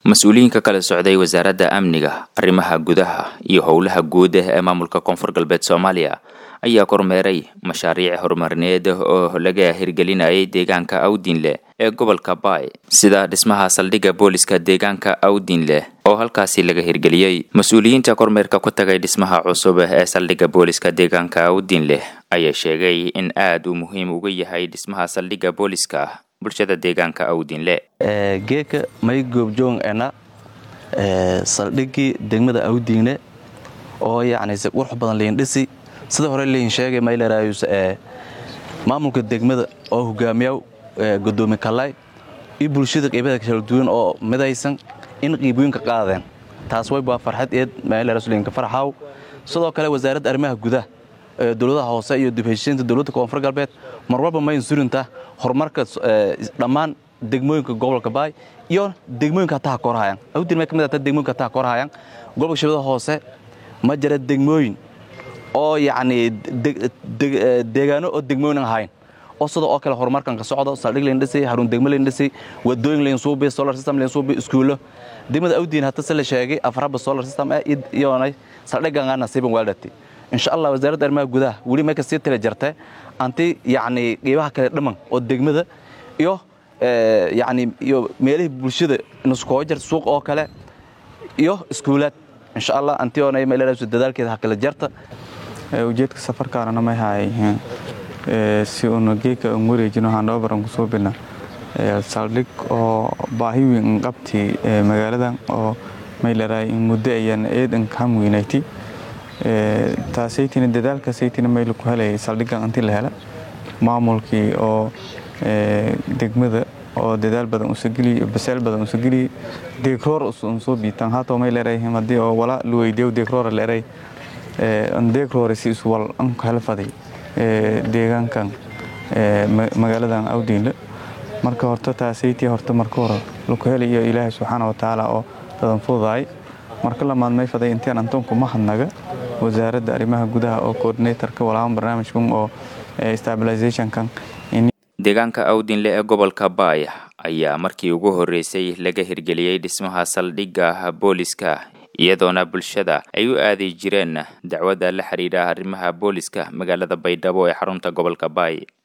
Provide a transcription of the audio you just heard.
mas-uuliyiinka kala socday wasaaradda amniga arrimaha gudaha iyo howlaha guud ee maamulka koonfur galbeed soomaaliya ayaa kormeeray mashaariic horumarineed oo laga hirgelinayay deegaanka awdinle ee gobolka baay sida dhismaha saldhigga booliska deegaanka awdinle oo halkaasi laga hirgeliyey mas-uuliyiinta kormeerka ku tagay dhismaha cusub ee saldhigga booliska deegaanka awdinle ayaa sheegay in aada uu muhiim uga yahay dhismaha saldhigga booliska bulshada deegaanka awdinle geeka may goobjoong ena saldhiggii degmada awdiinle oo yacni si qurux badan liin dhisi sida hore liin sheegay maylerayus ee maamulka degmada oo hogaamiyaw gudoomi kallay iyo bulshada qiibada kala duwan oo midaysan in qiibooyinka qaadeen taas way baa farxad eed maylerasulinka farxaw sidoo kale wasaaradda arrimaha gudaha dowladaha hoose iyo dibheshiinta dowladda koonfur galbeed mar walba mayn surinta horumarka dhammaan degmooyinka gobolka baay iyo degmooyinka hataa korhayan awdin may ka mid ahtaa degmooyinka hataa korhayan gobolka shabeellada hoose ma jira degmooyin oo yacni deegaano oo degmooyin ahayn oo sida oo kale horumarkan ka socdo saldhig layn dhisay haruun degmo layn dhisay wadooyin layn suubi solar system layn suubi iskuulo degmada awdiin hata se la sheegay afaraba solar system eh iyoonay saldhigan aan nasiiban waaldhati insha allah wasaaradda arrimaha gudaha weli may ka sii tira jirtay anti yacni qiibaha kale dhamman oo degmada iyo yacni iyo meelihii bulshada nuskoo jirta suuq oo kale iyo iskuulaad insha allah anti oonay meeladaas dadaalkeeda ha kala jarta ujeedka safarkaanana may haayeen si uuna geeka un wareejino handhababaran kusoo bilna saldhig oo baahi weyn qabti magaaladan oo may leedahay in muddo ayaan eedan kam weynayti taasaytina dadaalkaasaytina mayla ku helayay saldhiggan inti la hela maamulkii oo degmada oo dadaal badan usageliy baseel badan usageliy deegroor unsoo biitan haatoo may leeray haddii oo wala luweydeew deegroora leeray deegroore si iswal an helfaday deegaankan magaaladan awdiinle marka horta taasaytii horta marka hore laku helayo ilaahay subxaana wa tacaala oo dadan fududaay marka lamaad may faday intiin antoonku mahadnaga wasaaradda arrimaha gudaha oo coordinatorka walaaban barnaamijkan oo stabilizationkan deegaanka awdinle ee gobolka baay ayaa markii ugu horreysay laga hirgeliyey dhismaha saldhigga booliska iyadoona bulshada ay u aadi jireen dacwadda la xidhiidha arrimaha booliska magaalada baydhabo ee xarunta gobolka baay